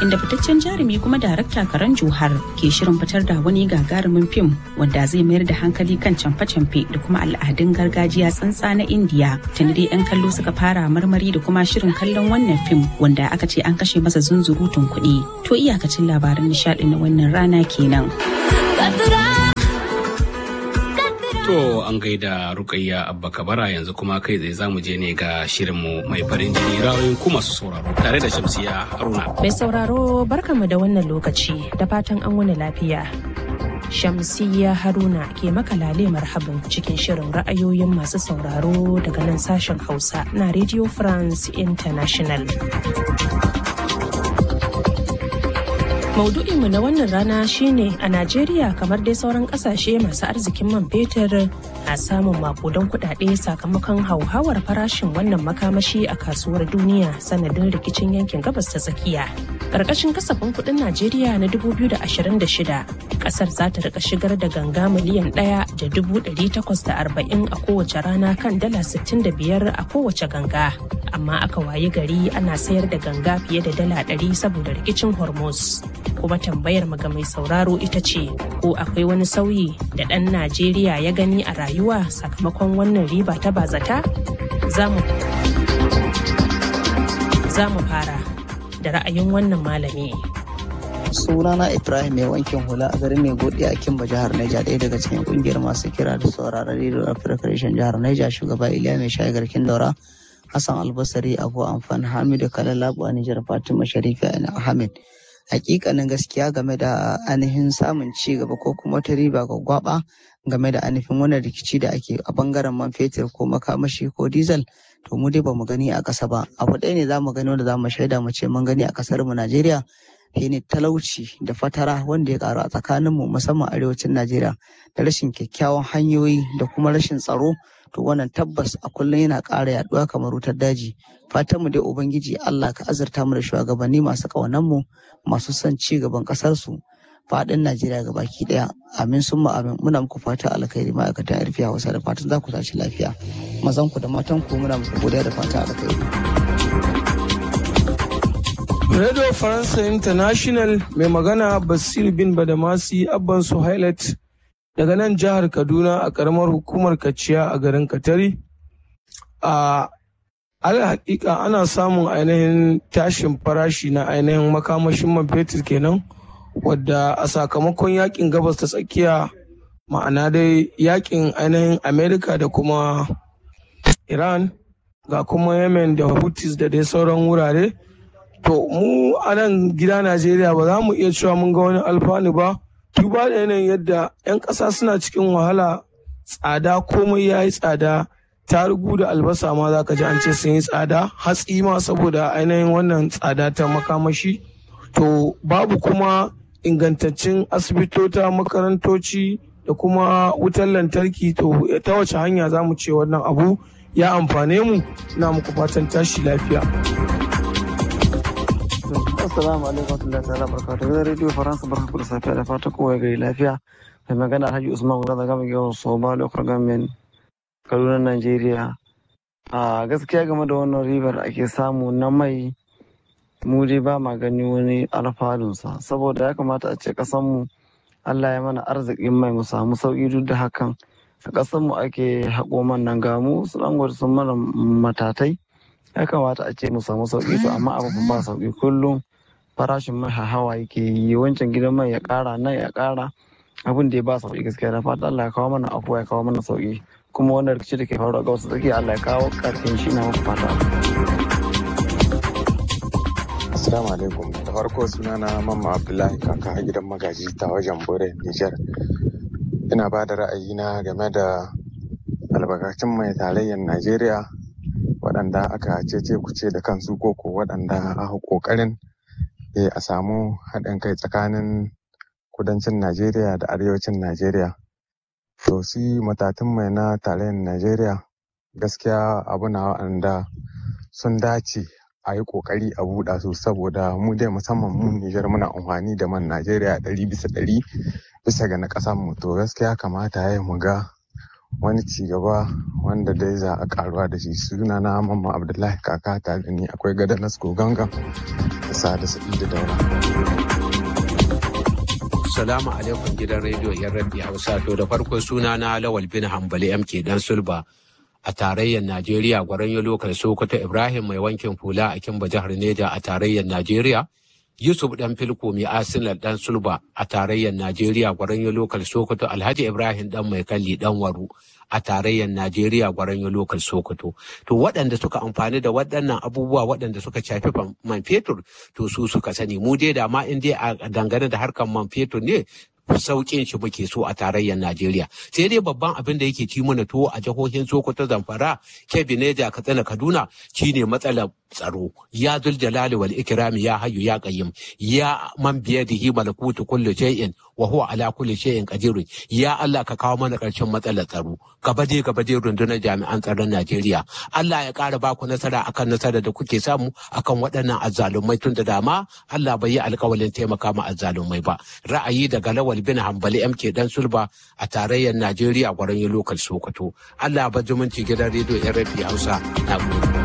inda fitaccen jarumi kuma darakta Karan Johar ke shirin fitar da wani gagarumin fim wanda zai mayar da hankali kan camfe-camfe da kuma al'adun gargajiya tsantsa na Indiya. Tuni dai 'yan kallo suka fara marmari da kuma shirin kallon wannan fim wanda aka ce an kashe masa zunzurutun kuɗi. To iyakacin labaran nishaɗi na wannan rana kenan. To an gaida Rukayya Abba Kabara yanzu kuma kai tsaye zamu je ne ga shirinmu mai farin jini ra'ayoyin ku masu sauraro tare da Shamsiya Haruna. Mai sauraro barkanmu da wannan lokaci da fatan an wani lafiya. Shamsiyya Haruna ke maka lale marhabin cikin shirin ra'ayoyin masu sauraro daga nan sashen Hausa na Radio France International. Maudu'inmu na wannan rana shine a Najeriya kamar dai sauran kasashe masu arzikin man fetur na samun makudan kudade sakamakon hauhawar farashin wannan makamashi a kasuwar duniya sanadin rikicin yankin gabas ta tsakiya. Karkashin kasafin kudin Najeriya na 2026 kasar za ta rika shigar da ganga miliyan ɗaya da dubu ɗari takwas da arba'in a kowace rana kan dala sittin da biyar a kowace ganga. Amma aka wayi gari ana sayar da ganga fiye da dala ɗari saboda rikicin Hormuz. kuma tambayar ga mai sauraro ita ce ko akwai wani sauyi da ɗan najeriya ya gani a rayuwa sakamakon wannan riba ta bazata za mu fara da ra'ayin wannan malami sunana ibrahim mai wankin hula a garin mai godi a kimba jihar naija ɗaya daga cikin kungiyar masu kira da sauraron rediyo afirka reshen jihar naija shugaba iliya mai shayi garkin daura hassan albasari abu amfan hamidu kalalabu a nijar fatima sharifi ahmed hakikanin gaskiya game da ainihin samun ci gaba ko kuma ta riba ga gwaba game da ainihin wannan rikici da ake a bangaren man fetur ko makamashi ko diesel to mu dai bamu gani a ƙasa ba abu ɗaya ne za mu gani wanda za mu shaida mu ce mun gani a ƙasar mu Najeriya shine talauci da fatara wanda ya karu a tsakanin mu musamman arewacin Najeriya da rashin kyakkyawan hanyoyi da kuma rashin tsaro to wannan tabbas a kullum yana ƙara yaduwa kamar wutar daji fatan mu dai ubangiji Allah ka azurta mu da shugabanni masu ƙaunar mu masu son ci gaban ƙasar su faɗin Najeriya ga baki ɗaya amin sun amin muna muku fata alkhairi ma'aikatan yarfi Hausa da fatan za ku tashi lafiya mazan ku da matan ku muna muku godiya da fata alkhairi Radio Faransa International mai magana Basir bin Badamasi Abban Suhailat daga nan jihar Kaduna a karamar hukumar Kaciya a garin Katari. A ala hakika ana samun ainihin tashin farashi na ainihin makamashin man fetur kenan wadda a sakamakon yakin gabas ta tsakiya ma'ana dai yakin ainihin Amerika da kuma Iran ga kuma Yemen da Houthis da dai sauran wurare. To mu a nan gida Najeriya ba za mu iya cewa mun ga wani alfanu ba. duba da yanayin yadda 'yan ƙasa suna cikin wahala tsada komai ya yi tsada tarugu da albasa ma za ka ji an ce sun yi tsada hatsi ma saboda ainihin wannan tsada ta makamashi to babu kuma ingantaccen asibitota makarantoci da kuma wutar lantarki to ta wace hanya za mu ce wannan abu ya amfane mu na muku fatan tashi lafiya. Assalamu alaikum warahmatullahi ta'ala barakatuhu. Gidan Radio Faransa barka ku da safiya da fata kowa gari lafiya. Mai magana Alhaji Usman Gura daga mai yawan Soma Local Government Kaduna Najeriya. A gaskiya game da wannan ribar ake samu na mai mu dai ba ma gani wani alfanunsa saboda ya kamata a ce kasanmu Allah ya mana arzikin mai mu samu sauki duk da hakan a kasanmu ake haƙo man nan ga mu su sun mana matatai ya kamata a ce mu samu sauki to amma abu ba sauki kullum farashin mai hawa yake yi wancan gidan mai ya kara nan ya kara abin da ya ba sauki gaskiya da fata Allah ya kawo mana afuwa ya kawo mana sauki kuma wannan rikici da ke faruwa ga wasu tsakiya Allah ya kawo karfin shi na muku fata Assalamu alaikum da farko sunana Mamma Abdullahi kaka a gidan magaji ta wajen Bore Nijar ina ba da ra'ayina game da albarkacin mai tarayyar Najeriya waɗanda aka cece kuce da kansu koko waɗanda aka ƙoƙarin a samu haɗin kai tsakanin kudancin Najeriya da arewacin Najeriya. To shi matatun mai na tarayyar Najeriya gaskiya abu na waɗanda sun dace a yi ƙoƙari a buɗa su saboda mu dai musamman mu Nijar muna amfani da man Najeriya ɗari bisa ɗari bisa ga na ƙasar mu to gaskiya kamata ya mu ga wani cigaba wanda dai za a karuwa da shi suna na mamman abdullahi kaka ta da ni akwai gada nasko gangan da sada sa'idu daura Salamu alaikum gidan rediyo yan rabbi hausa to da farko suna na lawal bin hambali mk dan sulba a tarayyar najeriya gwaran lokal sokoto ibrahim mai wankin hula a kimba jihar neja a tarayyar najeriya yusuf dan filko mai arsenal dan sulba a tarayyar najeriya gwaran lokal sokoto alhaji ibrahim dan mai kalli dan waru a tarayyar Najeriya gwaran lokal Sokoto. To waɗanda suka amfani da waɗannan abubuwa waɗanda suka shafi man fetur to su suka sani mu dai da ma in dai a dangane da harkar man fetur ne sauƙin shi muke so a tarayyar Najeriya. Sai dai babban abin da yake ci mana tuwo a jihohin Sokoto, Zamfara, Kebbi, Neja, Katsina, Kaduna shine matsalar tsaro. Ya zul jalali wal ikrami ya hayyu ya qayyim. Ya man biyadihi malakutu kulli shay'in wa huwa ala kulli shay'in qadir. Ya Allah ka kawo mana ƙarshen matsalar tsaro. Gaba dai gaba dai rundunar jami'an tsaron Najeriya. Allah ya ƙara ba ku nasara akan nasara da kuke samu akan waɗannan azzalumai tun da dama Allah bai yi alƙawalin taimaka ma azzalumai ba. Ra'ayi daga lawal bin hambali MK dan sulba a tarayyar Najeriya gwaran yi lokal Sokoto. Allah ba zumunci gidan rediyo RFI Hausa na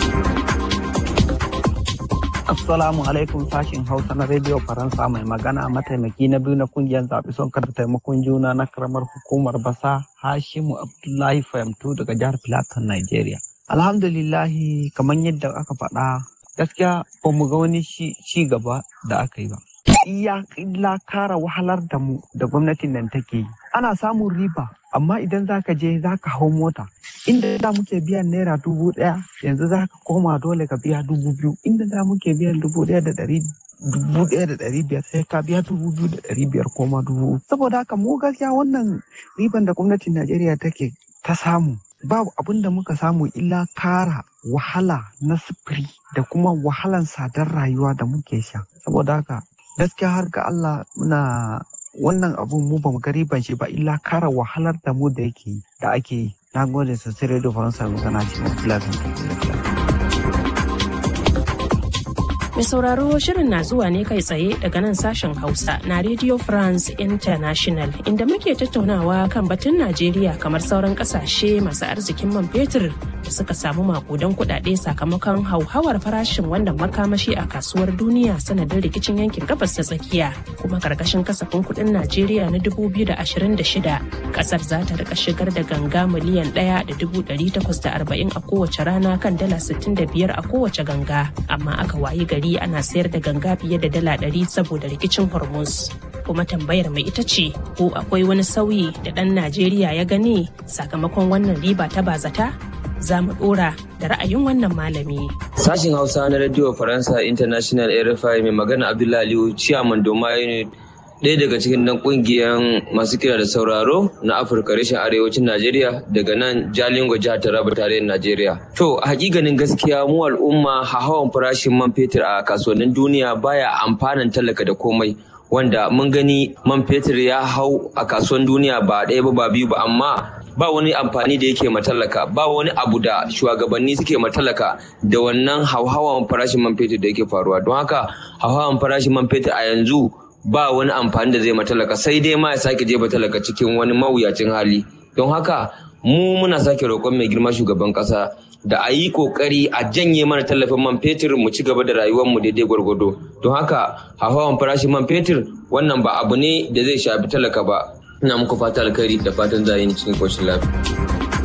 Assalamu alaikum sashin Hausa na Radio Faransa mai magana mataimaki na biyu na kungiyar zaɓi son kada taimakon juna na karamar hukumar basa Hashimu Abdullahi Fahimtu daga jihar Plateau, Nigeria. Alhamdulillahi kamar yadda aka faɗa gaskiya ba mu ga wani ci gaba da aka yi ba. iya illa kara wahalar da mu da gwamnatin nan take yi. Ana samun riba, amma idan za ka je za ka hau mota. Inda da muke biyan naira dubu ɗaya, yanzu za ka koma dole ka biya dubu biyu. Inda da muke biyan dubu ɗaya da ɗari dubu ɗaya da ɗari biyar sai ka biya dubu biyu da ɗari biyar koma dubu. Saboda haka mu gaskiya wannan riban da gwamnatin Najeriya take ta samu babu abin da muka samu illa kara wahala na sufuri da kuma wahalan sadar rayuwa da muke sha. Saboda haka gaskiya har ga Allah muna wannan abun mu bamu ga riban shi ba illa kara wahalar da mu da yake da ake yi na gode sosai radio faransa magana ce mai Mai sauraro shirin na zuwa ne kai tsaye daga nan sashen Hausa na Radio France International inda muke tattaunawa kan batun Najeriya kamar sauran kasashe masu arzikin man fetur da suka samu makudan kudade sakamakon hauhawar farashin wannan makamashi a kasuwar duniya sanadin rikicin yankin gabas ta tsakiya kuma karkashin kasafin kudin Najeriya na 2026 kasar za ta rika shigar da ganga miliyan 1,840 a kowace rana kan dala 65 a kowace ganga amma aka wayi gari ana sayar da ganga fiye da dala 100 saboda rikicin hormuz kuma tambayar mai ita ce ko akwai wani sauyi da ɗan najeriya ya gani sakamakon wannan riba ta bazata za mu dora da ra'ayin wannan malami. Sashin Hausa na Radio Faransa International RFI mai magana Abdullahi Aliyu Ciyaman Doma Unit ɗaya daga cikin dan ƙungiyar masu kira da sauraro na Afirka reshen arewacin Najeriya daga nan Jalingo jihar Taraba tarayyar Najeriya. To a hakikanin gaskiya mu al'umma hawan farashin man fetur a kasuwannin duniya baya amfanan talaka da komai. Wanda mun gani man fetur ya hau a kasuwan duniya ba ɗaya ba ba biyu ba amma ba wani amfani da yake matalaka ba wani abu da shugabanni suke matalaka da wannan hauhawan farashin man fetur da yake faruwa don haka hauhawan farashin man fetur a yanzu ba wani amfani da zai matalaka sai dai ma ya sake jefa talaka cikin wani mawuyacin hali don haka mu muna sake roƙon mai girma shugaban ƙasa da a yi ƙoƙari a janye mana tallafin man fetur mu ci gaba da rayuwarmu daidai gwargwado don haka hauhawan farashin man fetur wannan ba abu ne da zai shafi talaka ba ina muku fata alkhairi da fatan za yi cikin koshin lafiya.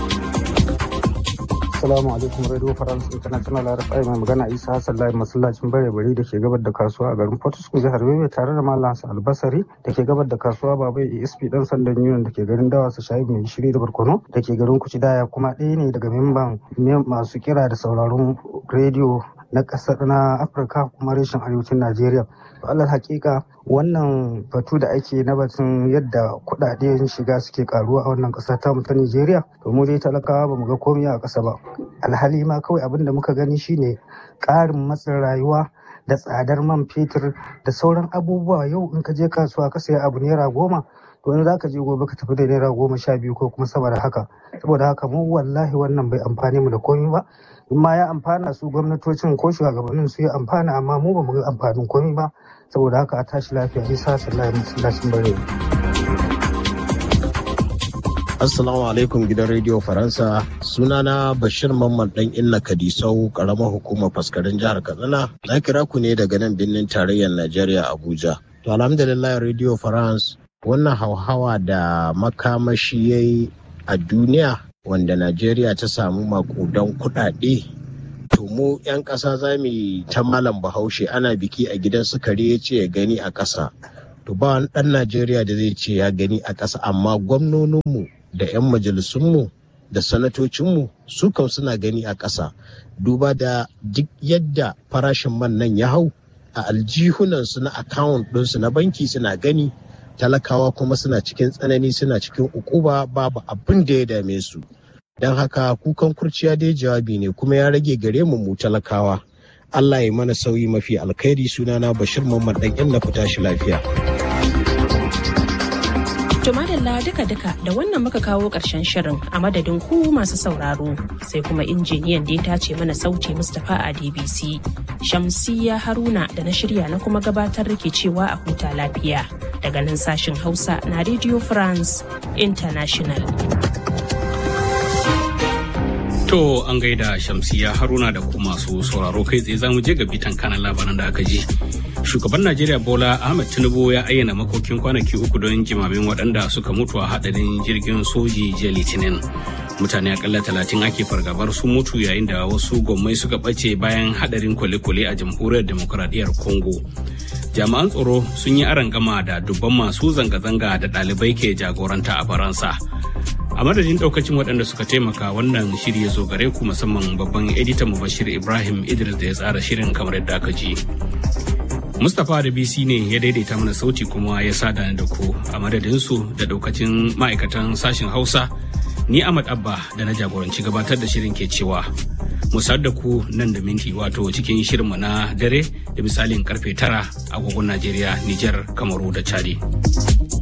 Assalamu alaikum Radio France International RFI mai magana Isa Hassan Lai masallacin bare bari da ke gabar da kasuwa a garin Port Harcourt jihar Yobe tare da Malam Hassan Albasari da ke gabar da kasuwa Babai ESP dan sandan Union da ke garin Dawa su shayi mai shiri da Barkono da ke garin Kucidaya kuma ɗaya ne daga memban masu kira da sauraron rediyo na ƙasar na Afirka kuma reshen arewacin Najeriya. alal hakika wannan batu da ake na batun yadda kudaden shiga suke karuwa a wannan kasa ta ta Nigeria to mu dai talakawa ba mu ga komai a kasa ba alhali ma kawai abin da muka gani shine karin matsin rayuwa da tsadar man fetur da sauran abubuwa yau in ka je kasuwa ka saya abu naira goma to in zaka je gobe ka tafi da naira goma sha biyu ko kuma sama da haka saboda haka mu wallahi wannan bai amfani mu da komai ba in ma ya amfana su gwamnatocin ko shugabannin su ya amfana amma mu ba mu ga amfanin komai ba saboda haka a tashi lafiya isa sallallahu alaihi wasallam bare Assalamu alaikum gidan rediyo Faransa. Sunana Bashir Mamman dan Inna Kadisau karamar hukumar faskarin jihar Katsina. Na kira ku ne daga nan birnin tarayyar Najeriya Abuja. To alhamdulillah rediyo France wannan hauhawa da makamashi ya yi a duniya wanda Najeriya ta samu makudan kuɗaɗe. To mu 'yan ƙasa za mu ta malam bahaushe ana biki a gidan sukari ya ce ya gani a ƙasa. To ba wani ɗan Najeriya da zai ce ya gani a ƙasa amma gwamnoninmu da 'yan majalisunmu da sanatocinmu su kam suna gani a ƙasa duba da duk yadda farashin man nan ya hau a aljihunansu na akawun ɗinsu na banki suna gani talakawa kuma suna cikin tsanani suna cikin ukuba babu abin da ya dame su don haka kukan kurciya dai jawabi ne kuma ya rage gare mu mu talakawa Allah ya mana sauyi mafi alkhairi sunana Bashir Muhammad dan yan na fita shi lafiya. To madalla duka-duka da wannan muka kawo ƙarshen shirin a madadin ku masu sauraro sai kuma injiniyan da ya tace mana sauti Mustapha a DBC. Shamsiya Haruna da na shirya na kuma gabatar ke cewa a huta lafiya daga nan sashin Hausa na Radio France International. To an gaida Shamsiya Haruna da kuma masu sauraro kai tsaye za mu je ga bitan kanan labaran da aka ji. Shugaban Najeriya Bola Ahmed Tinubu ya ayyana makokin kwanaki uku don jimamin waɗanda suka mutu a haɗarin jirgin soji jiya Litinin. Mutane akalla talatin ake fargabar sun mutu yayin da wasu gwammai suka ɓace bayan haɗarin kwale-kwale a jamhuriyar demokuraɗiyyar Congo. Jami'an tsaro sun yi gama da dubban masu zanga-zanga da ɗalibai ke jagoranta a Faransa. a madadin daukacin waɗanda suka taimaka wannan shiri ya zo gare ku musamman babban editan mubashir ibrahim idris da ya tsara shirin kamar yadda aka ji mustapha da bc ne ya daidaita mana sauti kuma ya sada da ku a madadinsu da daukacin ma'aikatan sashen hausa ni ahmad abba da na jagoranci gabatar da shirin ke cewa mu da ku nan da minti wato cikin shirinmu na dare da misalin karfe tara agogon najeriya nijar kamaru da chadi.